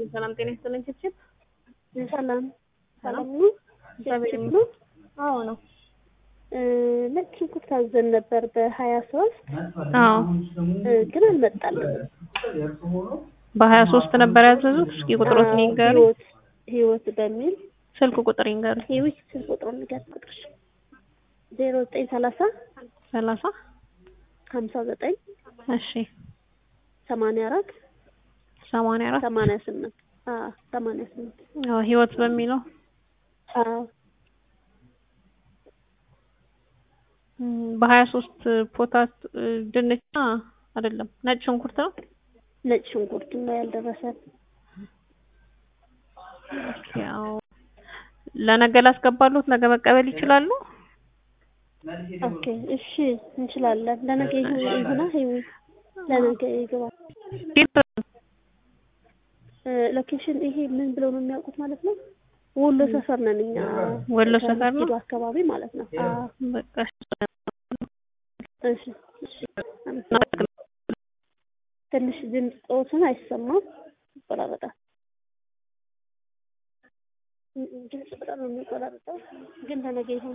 ሰላም ጤና ይስጥልኝ። ችፕችፕ ሰላም ሰላም ነው። እግዚአብሔር ችፕችፕ ይመስገን። ነው። አዎ ነው። እ፣ ነጭ ሽንኩርት አዘን ነበር በሀያ ሶስት አዎ ግን አልመጣልንም። በሀያ ሶስት ነበር ያዘዙት። እስኪ ቁጥሮት አዎ፣ ይንገሩ። ህይወት ህይወት በሚል ስልክ ቁጥር ይንገሩ። ህይወት ስልክ ቁጥሩ ንገር ቁጥር ዜሮ ዘጠኝ ሰላሳ ሰላሳ ሀምሳ ዘጠኝ እሺ ሰማንያ አራት ሰማንያ አራት ሰማንያ ስምንት አዎ ሰማንያ ስምንት አዎ ህይወት በሚለው አዎ እም፣ በሀያ ሶስት ፖታት እ፣ ድንች አ፣ አይደለም ነጭ ሽንኩርት ነው። ነጭ ሽንኩርት ነው ያልደረሰን። ያው ለነገ ላስገባሉት ነገ መቀበል ይችላሉ። ኦኬ እሺ እንችላለን። ለነገ ይሁን ይሁና ህይወት ለነገ ይግባ። እ፣ ሎኬሽን ይሄ ምን ብለው ነው የሚያውቁት ማለት ነው? ወሎ ሰፈር ነን እኛ። ወሎ ሰፈር ነው? ከመስጊዱ አካባቢ ማለት ነው። አዎ በቃ እሺ እሺ። አመሰግናለሁ። ትንሽ ድምፅ ጾትን አይሰማም፣ ይቆራረጣል። ድምፅ በጣም ነው የሚቆራረጠው፣ ግን ለነገ ይሁን